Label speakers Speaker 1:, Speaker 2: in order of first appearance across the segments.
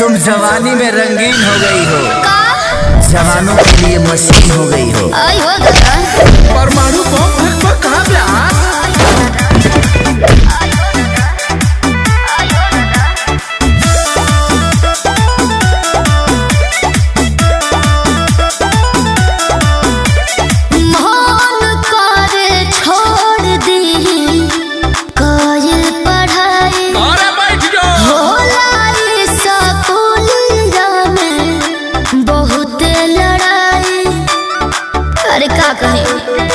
Speaker 1: तुम जवानी में रंगीन हो गई हो
Speaker 2: का
Speaker 1: जवानों के लिए मशीन हो गई हो
Speaker 2: आई हो दादा
Speaker 3: परमाणु बम पर कहाँ ब्याह
Speaker 2: मन करे छोड़ दी कायल पढ़ाई
Speaker 3: अरे बैठ जाओ
Speaker 2: होला ई स्कूलिया में बहुत लड़ाई अरे का कहे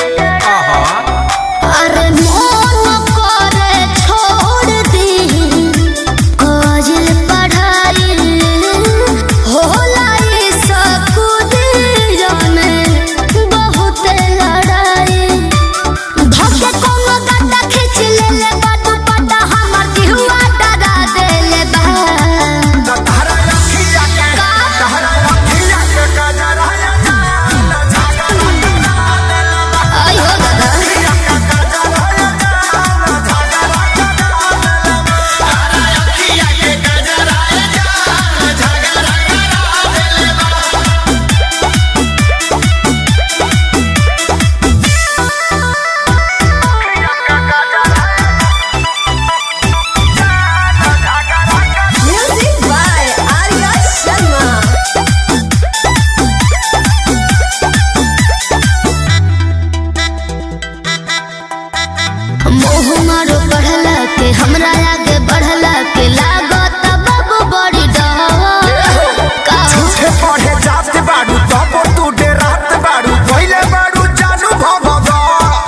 Speaker 2: अरे मन करे छोड़ दी कायल पढ़ाई होला ई स्कूलिया में बहुत लड़ाई धके कोनो गड्ढा खींच लेले बा दुपट्टा हमर दिहुआ डरा देले बा आई हो दादा
Speaker 4: Music by Arya Sharma.
Speaker 2: मोह मारो बढ़ला के हमरा आगे बढ़ला के लागत बाबू बड़ी डर का
Speaker 1: झूठे पढ़े जाते बाड़ू तब तू डेरात बाड़ू पहले बाड़ू जानू भगवा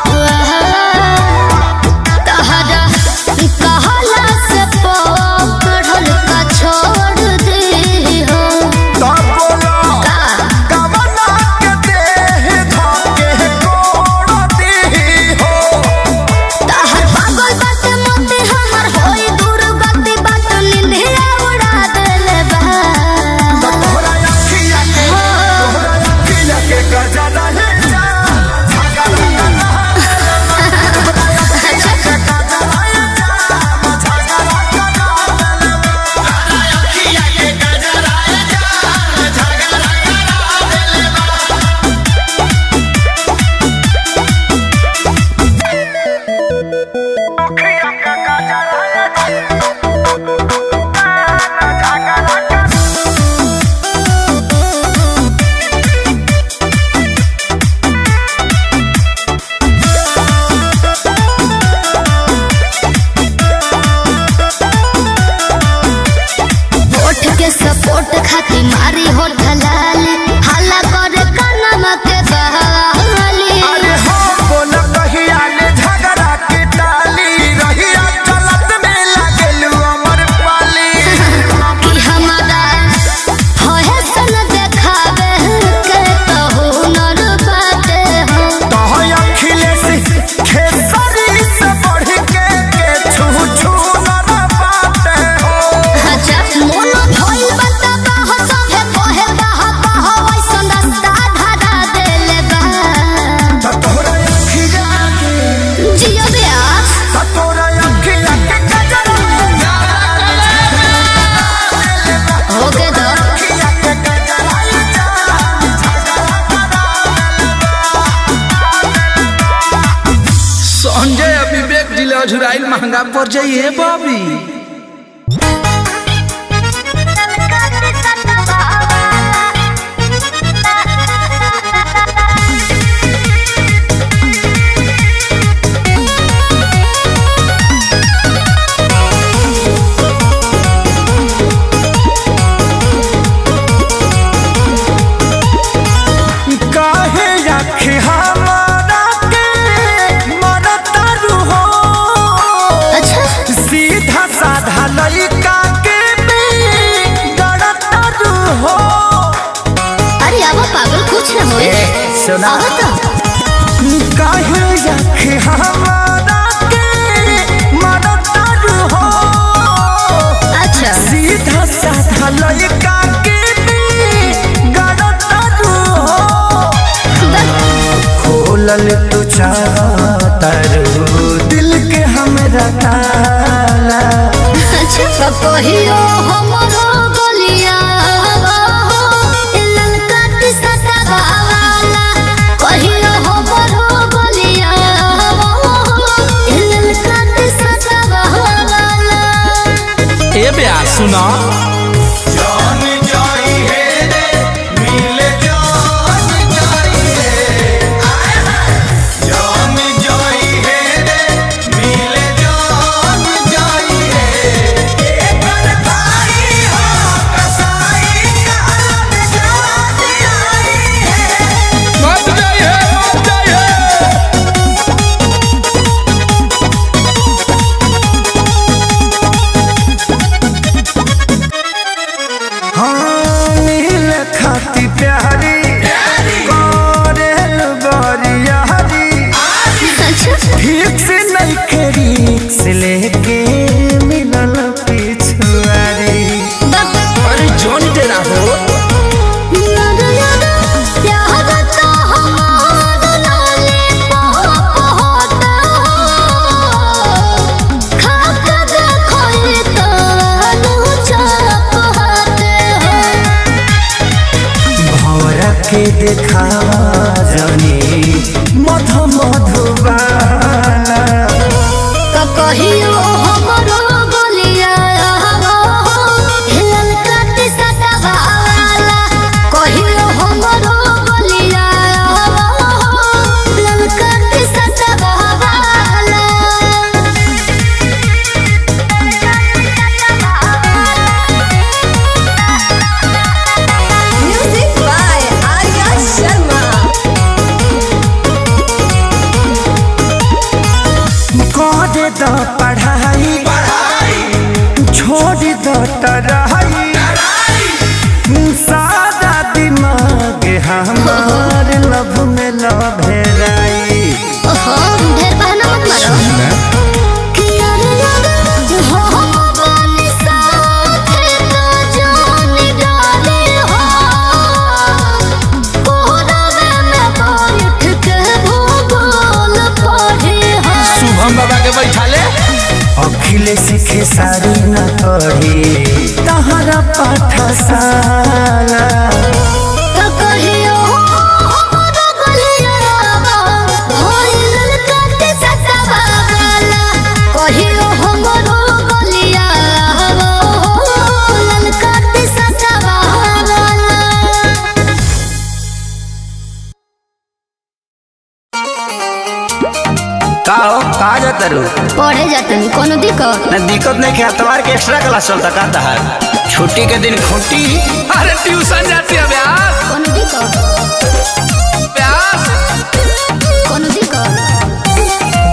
Speaker 2: तहरा कहला से पढ़ल का छोड़ दे हो
Speaker 1: तब बोलो
Speaker 2: का
Speaker 1: कवना के देह धके कोड़ दी हो
Speaker 2: तहर पागल बात मोते हमर होई दूर गति बात निंदिया उड़ा देले बा
Speaker 1: तोहरा अखिया के तोहरा अखिया के गजरा है जा झगड़ा
Speaker 2: होठ के सपोर्ट खाती मारी हो ढलाली हल्ला करे कनमा के बहाली
Speaker 1: अरे हो बोल कहिया ने झगड़ा के टाली रहिया चलत में लागेलू अमर पाली
Speaker 2: कि हमारा होए सन देखावे के तो हुनर बाटे हो
Speaker 1: तोह अखिलेश खेसरी से बढ़ के के छू छू न पाते हो
Speaker 2: अच्छा मोन भइल बता हो सभे कहे बाह बाह वैसन रास्ता धरा देले बा
Speaker 1: त तोहरा अखिया के
Speaker 2: जियो ब्यास
Speaker 1: त तोहरा अखिया के गजरा
Speaker 2: होके दो
Speaker 1: अखिया के गजरा
Speaker 3: संजय और विवेक जिले अझुराइल महंगा पड़ जाइए बाबी
Speaker 1: काहे आँखें हमारा के मरतारू हो
Speaker 2: अच्छा
Speaker 1: सीधा साधा लइका के भी गड़तारू हो
Speaker 2: अरे अब पागल कुछ न होए
Speaker 1: सुना
Speaker 2: अब तो
Speaker 1: काहे आँखें हमारा के मरतारू हो
Speaker 2: अच्छा
Speaker 1: सीधा साधा लइका के भी गड़तारू हो खोलल तू चाहतारू दिल के हमरा ताला
Speaker 2: अच्छा कहियो हमरो गलिया
Speaker 1: हाँ मिल खाती प्यारी करेल बरियारी
Speaker 2: अच्छा
Speaker 1: ठीक से नहीं करी से लेके मिलल पिछुआरी
Speaker 3: अरे जोन तेरा हो
Speaker 2: प्यार तो हमार लाले पाप होता खाक देखो ये तो अनुचाप होते
Speaker 1: भौरा के देखावा जानी मध मधुबाला
Speaker 2: कहियो हमरो गलिया हिलल काटी सटवाला कहियो हमरो गलिया हिलल काटी सटवाला
Speaker 4: Music by Arya Sharma.
Speaker 1: करे द पढ़ाई छोड़ द टराई सादा दिमाग हमार लभ में लभेराई
Speaker 2: ओहो ढेर बहाना मत मारो कि यार यार हो बन साथे तो जान डाले हो कोहरावे में बैठ के भूगोल पढ़े हो
Speaker 3: शुभम बाबा के बैठा ले
Speaker 1: अखिलेश खेसारी न पढ़ी तहरा पाठशाला
Speaker 2: तो कहियो हमरो गलिया होइल काटे सटवाला कहियो हमरो गलिया होइल काटे सटवाला
Speaker 5: का हो कहा जाता रू
Speaker 2: पढ़े जातनी कोनो दिक्कत
Speaker 5: न दिक्कत नहीं के अतवार के एक्स्ट्रा क्लास चलता का तहार छुट्टी के दिन खुटी
Speaker 3: अरे ट्यूशन जाती है ब्यास
Speaker 2: कोनो दिक्कत
Speaker 3: ब्यास
Speaker 2: कोनो दिक्कत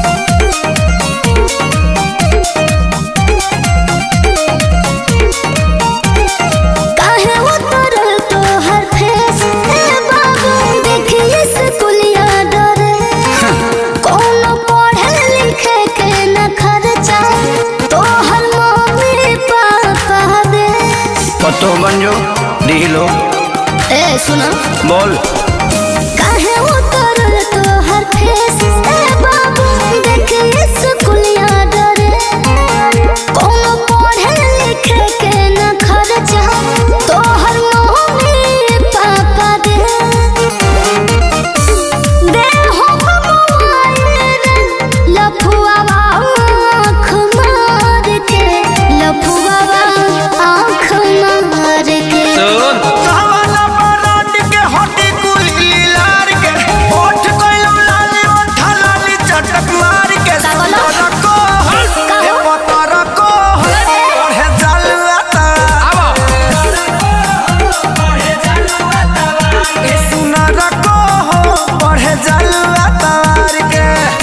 Speaker 2: काहे उतरल तोहर फेस ए बाबू देखिए स्कूलिया डरे कोनो पढ़े लिखे के न खर्चा तोहर मम्मी पापा दे
Speaker 5: पतो बन जो ढीलो
Speaker 2: ए सुनो
Speaker 5: बोल
Speaker 2: काहे उतरल तोहर फेस ए बाबू देखिए स्कूलिया डरे कोनो पढ़े लिखे के न खर्चा तोहर मम्मी पापा दे दे हो मोबाइल लफुआ आँख मार के लफुआ आँख मार के
Speaker 3: सुन
Speaker 1: काला बरात के हटी कुली लार के ओठ कोइलो लाली ओठ लाली चटक मार के
Speaker 2: का बोलो?
Speaker 1: सुंदर को
Speaker 2: का
Speaker 1: ए
Speaker 2: हो?
Speaker 1: पतर को पढ़े जलता
Speaker 3: आबो
Speaker 1: ए सुनर को पढ़े जलता के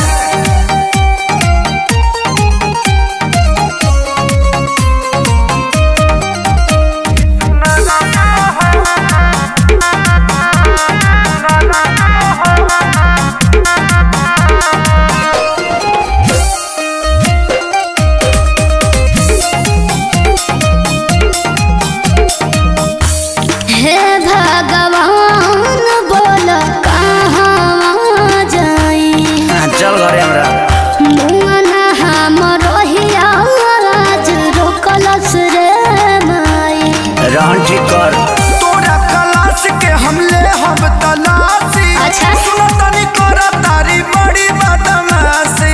Speaker 2: हे भगवान बोल कहाँ जाई
Speaker 5: हाँ, चल घरे हमरा
Speaker 2: मुआना हम रोहिया आज रोकलस रे माई
Speaker 5: रहन ठीक कर
Speaker 1: तोरा क्लास के हमले हम तलाशी
Speaker 2: अच्छा।
Speaker 1: सुनो तनी करा तारी बड़ी बदमाशी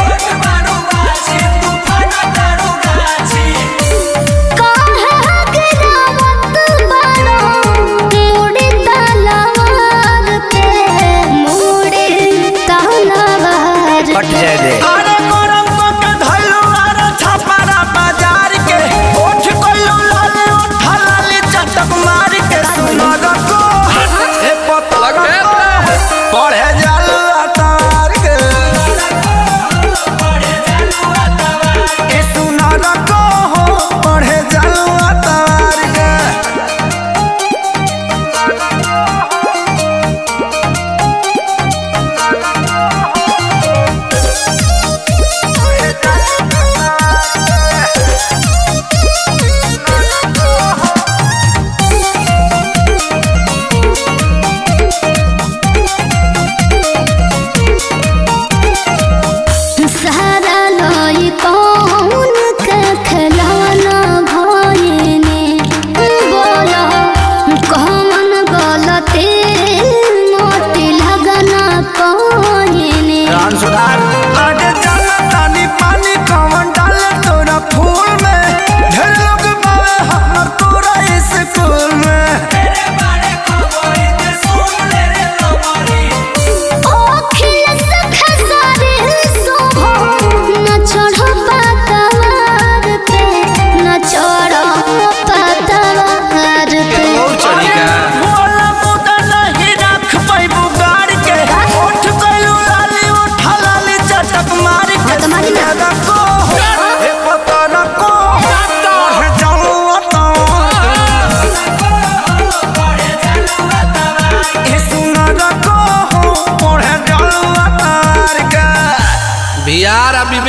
Speaker 2: काहे गिरावत बारो मुड़ी तलवार के मुड़ी तलवार
Speaker 5: कट जाए दे
Speaker 1: अरे गरम पक धइलू अरे छपारा बाजार के ओठ कोइलू लाली ओठ लाली चटक मार के सुनर को ए पतलग पढ़े जालू अतार के ए सुन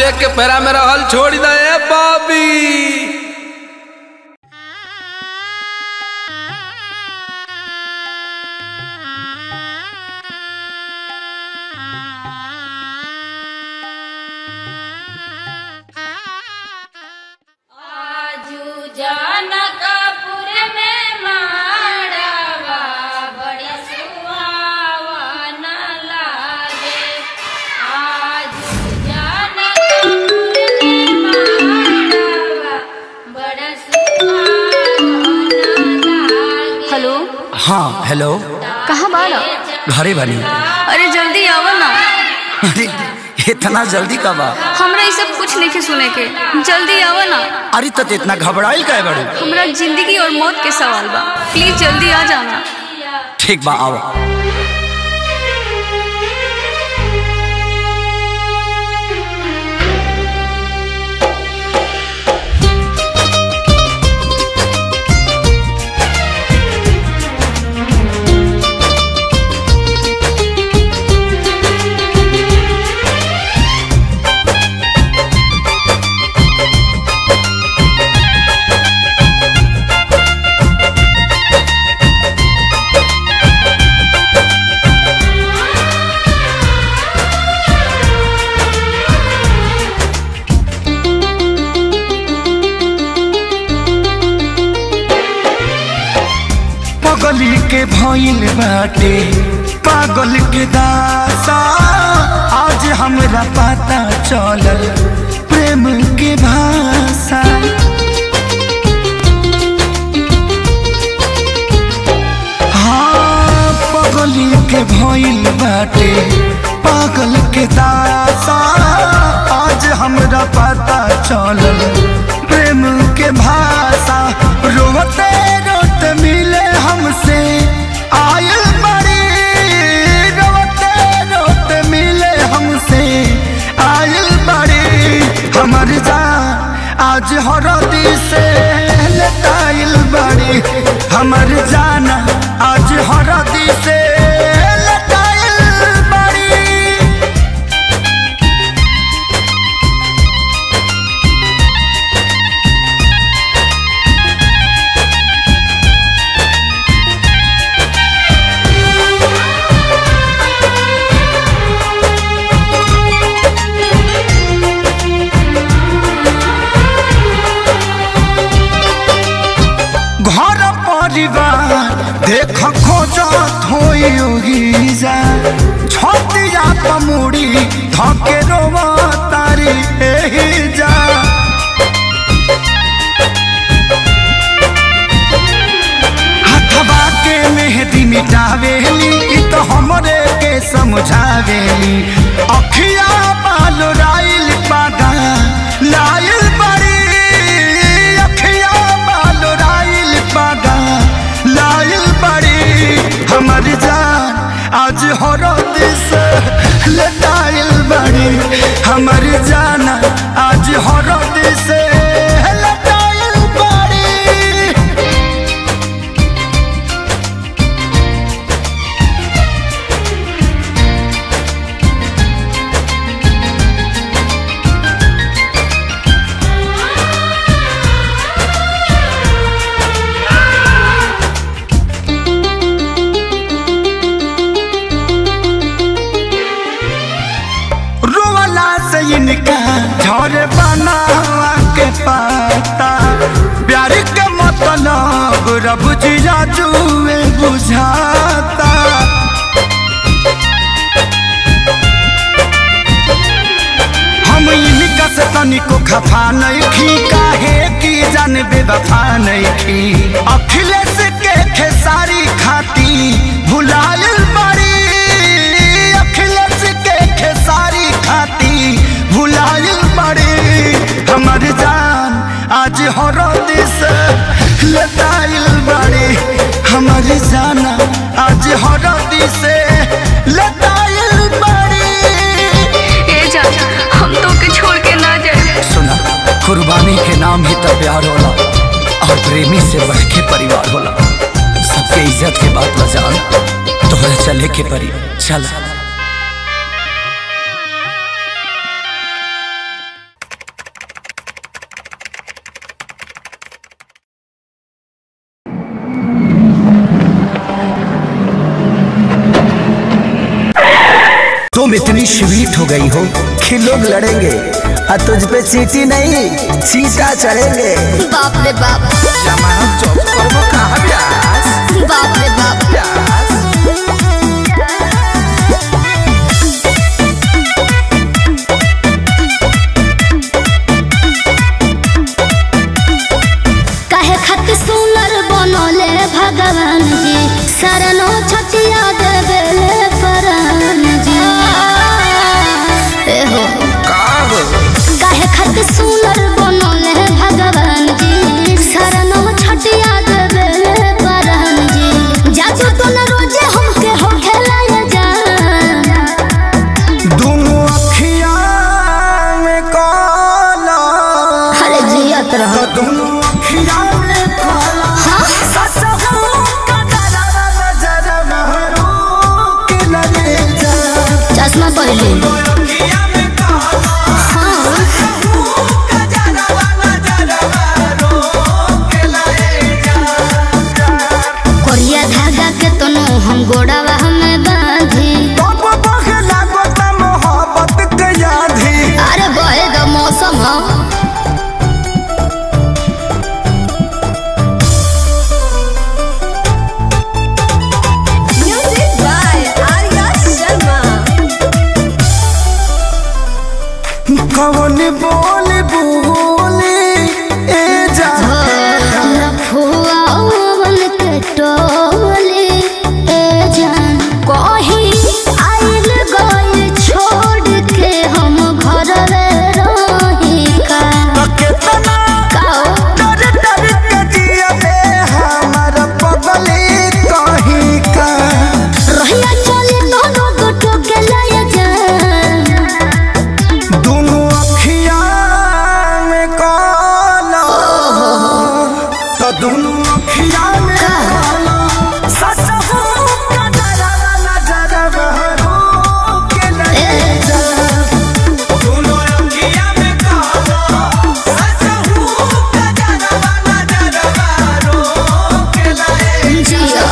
Speaker 3: विवेक के पैरा में रहल छोड़ दे बॉबी
Speaker 6: आजू जनकपुर में माड़वा बड़ी सुहावन लागे आजू जनकपुर में माड़वा बड़ा सुहावन लागे
Speaker 7: हेलो
Speaker 5: हाँ हेलो
Speaker 7: कहाँ बाड़ा
Speaker 5: घरे बनी
Speaker 7: अरे जल्दी आओ ना
Speaker 5: अरे इतना जल्दी कब आ
Speaker 7: हमरा ये सब कुछ नहीं के सुने के जल्दी आओ ना
Speaker 5: अरे तो इतना घबराइल का बड़ू
Speaker 7: हमरा जिंदगी और मौत के सवाल बा प्लीज जल्दी आ जाना
Speaker 5: ठीक बा आओ
Speaker 1: पगली के भइल बाटे पागल के दासा आज हमरा पता चलल प्रेम के भाषा हाँ पगली के भइल बाटे पागल के दासा आज हमरा पता चलल प्रेम के भाषा रोते रोते मिले हमसे आयल बड़ी रोते रोते मिले हमसे आयल बड़ी हमर जान आज हरदी से लताइल बड़ी हमर जान आज हरदी से लताइल बड़ी घर परिवार देख खोजत होई जा छतिया पमुड़ी धके रोवा तारी एही जा हथवा के मेहदी मिटावेली इ तो हमरे के समझावेली अखिया बाल राइल पादा लाइल बड़ी अखिया बाल राइल पादा लाइल बड़ी हमर जान आज हरद से लटाइल बड़ी हमर जान आज हरद से लटाइल बड़ी रोवाला से इनका झरे बनावा के पाता प्यार के मतलब रब जिया जुए बुझाता हम इनका से तनिको खफा नहीं खी काहे की जान बेवफा नहीं खी अखिलेश के खेसारी खाती भुलायल बड़ी अखिलेश के खेसारी खाती भुलायल बड़ी हमर जान आज हरद से लताइल बड़ी हमर जान आज हरद से लताइल बड़ी
Speaker 7: ए जा हम तो के छोड़ के ना जाए
Speaker 5: सुना कुर्बानी के नाम ही तो प्यार होला और प्रेमी से बढ़ के परिवार होला सबके इज्जत के बात बजान तोहरा चले के परी चल तुम इतनी स्वीट हो गई हो कि लोग लड़ेंगे और तुझ पे चीटी नहीं चीटा चढ़ेंगे
Speaker 2: बाप रे बाप
Speaker 3: जमानत चौक करबो कहाँ ब्यास
Speaker 2: बाप रे बाप
Speaker 3: ब्यास
Speaker 2: काहे खत सुनर बनोले भगवान जी शरणो छटिया देवेले परान जी ए हो काहे खत सुनर बनोले भगवान जी शरणो छटिया देवेले परान जी जादू तो न रोजे हमके हो खेलाया जा
Speaker 1: दोनों अखिया में काला
Speaker 2: अरे जियत रहो
Speaker 1: दोनों अखिया में काला
Speaker 2: हाँ
Speaker 1: ससहु का डरावा नजर महरो के लगे जा
Speaker 2: चश्मा पहले
Speaker 1: अखिया में काला
Speaker 2: हाँ
Speaker 1: का डरावा नजर महरो के लगे जा
Speaker 2: कोरिया धागा के तनो हम गोड़ावा हमें बांधी
Speaker 1: तब बहे लागत मोहब्बत के यादी
Speaker 2: अरे बहे द मौसम हो
Speaker 4: Music by Arya Sharma.
Speaker 1: कौन बोल बोले ए जा
Speaker 2: लफुआवन के टोले ए जान कहीं आइल गइल छोड़ के हम घर रही का
Speaker 1: केतना
Speaker 2: काओ
Speaker 1: डर डर के जिया बे हमर पगली कहीं का
Speaker 2: रहिया चले तो लोग टोके लाया जान
Speaker 1: दोनों अखिया में काला तो दोनों अखिया में काला ससहु का डरावा नजर बहरो के लगे जा दोनों अखिया में काला ससहु का डरावा नजर बहरो के लगे
Speaker 2: जिया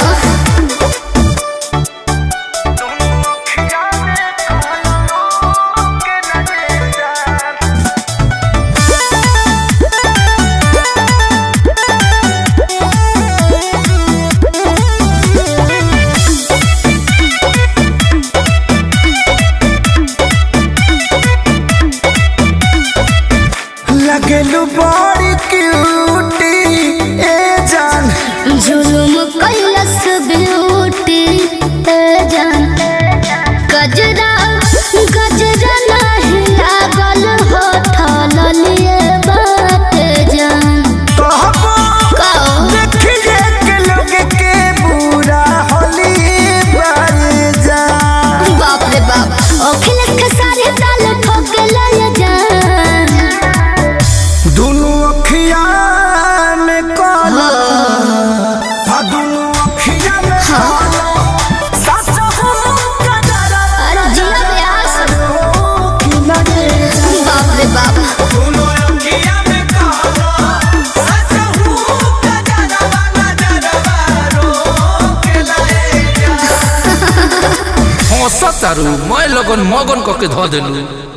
Speaker 1: लगलू बड़ी क्यूटी ए जान
Speaker 2: जुलुम कैलस ब्यूटी ए जान गजरा गजरा नहीं लागल होठल लिए बात जान
Speaker 1: कहबो
Speaker 2: काओ
Speaker 1: देखिए के लोग के बुरा होली बार जान
Speaker 2: बाप रे बाप अखिलेश के सारे ताल ठोक लाया जान
Speaker 1: दोनों अखिया में काला था दोनों अखिया में काला ससहु का डरावा
Speaker 2: अरे जिया व्यास
Speaker 1: की लगे जा
Speaker 2: बाप रे बाप
Speaker 1: दोनों अखिया में काला ससहु का डरावा नजर बहरो के लगे जा
Speaker 3: हंसत तारू मैं लगन मगन कके धऽ देलू